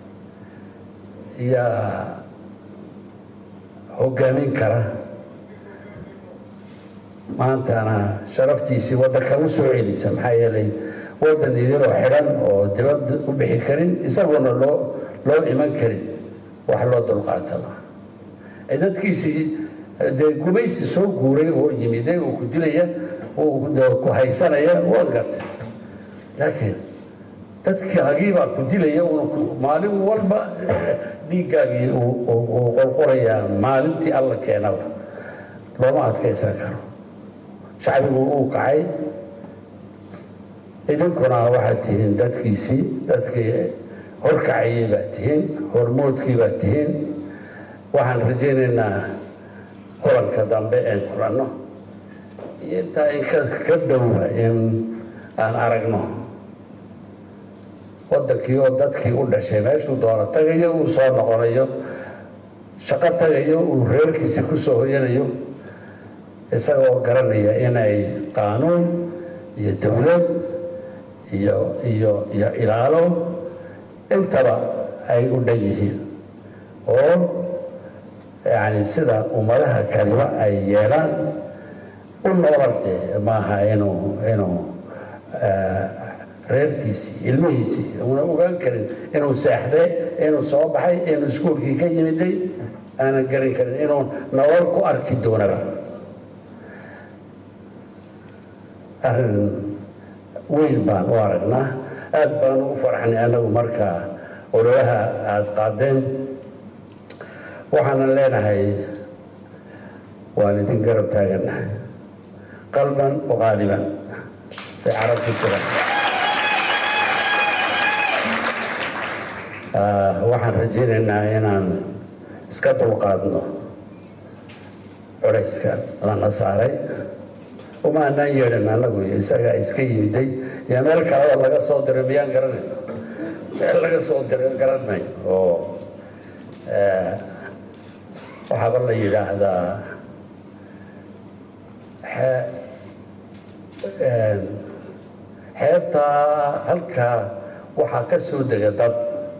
iyaa hoggaamin kara maantana sharaftiisii waddanka u soo celisa maxaa yeelay waddan idinoo xidhan oo dibad u bixi karin isaguna loo loo iman karin wax loo dulqaataba dadkiisii dee gumaysi soo guuray oo yimide uu ku dilaya ku haysanaya waad gartay laakiin dadkaagii baa ku dilaya maalin walba dhiiggaagii uu qorqorayaa maalintii alla keenaba looma adkaysan karo shacbigu uu kacay idinkuna waxaad tihiin dadkiisii dadkii horkacayay baad tihiin hormoodkii baad tihiin waxaan rajaynaynaa kulanka dambe een kulanno iyo intaa in ka dhowba in aan aragno waddankii oo dadkii u dhashay meeshuu doono tagayo uu soo noqonayo shaqo tagayo uu reerkiisi ku soo hoyanayo isagoo garanaya inay qaanuun iyo dowlad iyo iyo iyo ilaalo intaba ay u dhan yihiin oo yani sida ummadaha kaliba ay yeelaan u noolarte maaha inuu inuu reerkiisii ilmihiisii una ogaan karin inuu seexday inuu soo baxay inuu iskuolkii ka yimiday aanan garan karin inuu nolol ku arki doonaba arrin weyn baan u aragnaa aad baan ugu farxnay annagu markaa ololaha aada qaadeen waxaanan leenahay waan idin garab taagannahay qalban waqaaliban bay carab ku jiraan waxaan rajaynaynaa inaan iska dulqaadno culayska lana saaray uma anaan yeedhan annagu isagaa iska yimiday iyo meel kaleba laga soo diray miyaan garanay meel laga soo diray garanay oo waxaaba la yidhaahdaa xeebtaa halkaa waxaa ka soo dega dad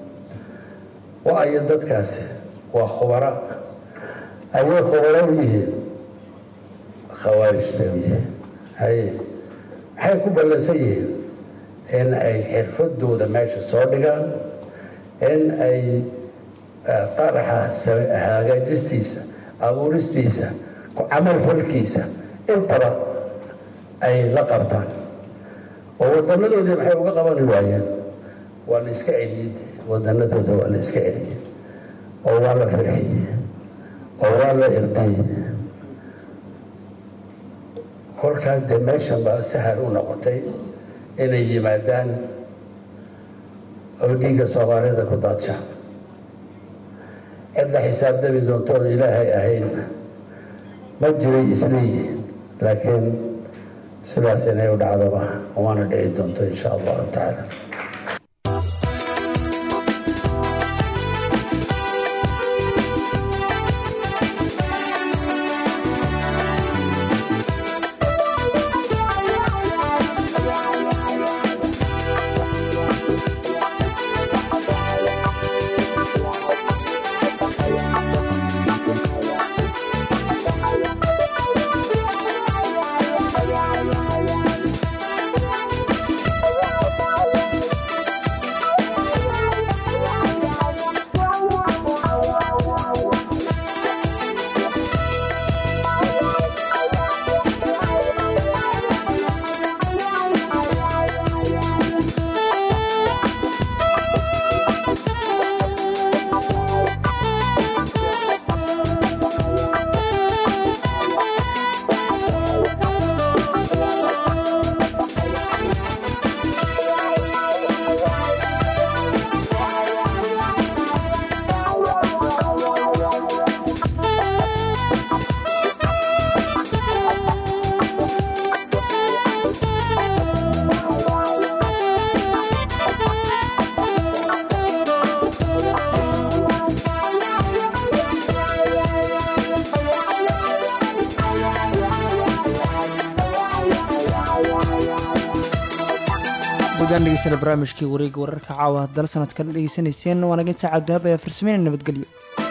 waayo dadkaasi waa khubara ayay khubaro u yihiin khawaarij bay u yihiin haye maxay ku ballansan yihiin in ay xirfadooda meesha soo dhigaan in ay qaraxa hagaajistiisa abuuristiisa camal falkiisa intaba ay la qabtaan oo wadanadoodii maxay uga qabani waayeen waa la iska celiyey wadanadooda waa la iska celiyey oo waa la farxiyey oo waa la irdayey kolkaa dee meeshan baa sahal u noqotay inay yimaadaan oo dhiigga soomaalida ku daadshaan cid la xisaabtami doontoon ilaahay ahayn ma jiray isleeyihin laakiin sidaas inay u dhacdoba waana dhici doonto insha allahu tacaala guudaan dhegeystayaal barnaamijkii wareega wararka caawa dal sanadkan dhegeysanayseen waanaga intaa cabdihab ayaa farsameynaya nabadgelyo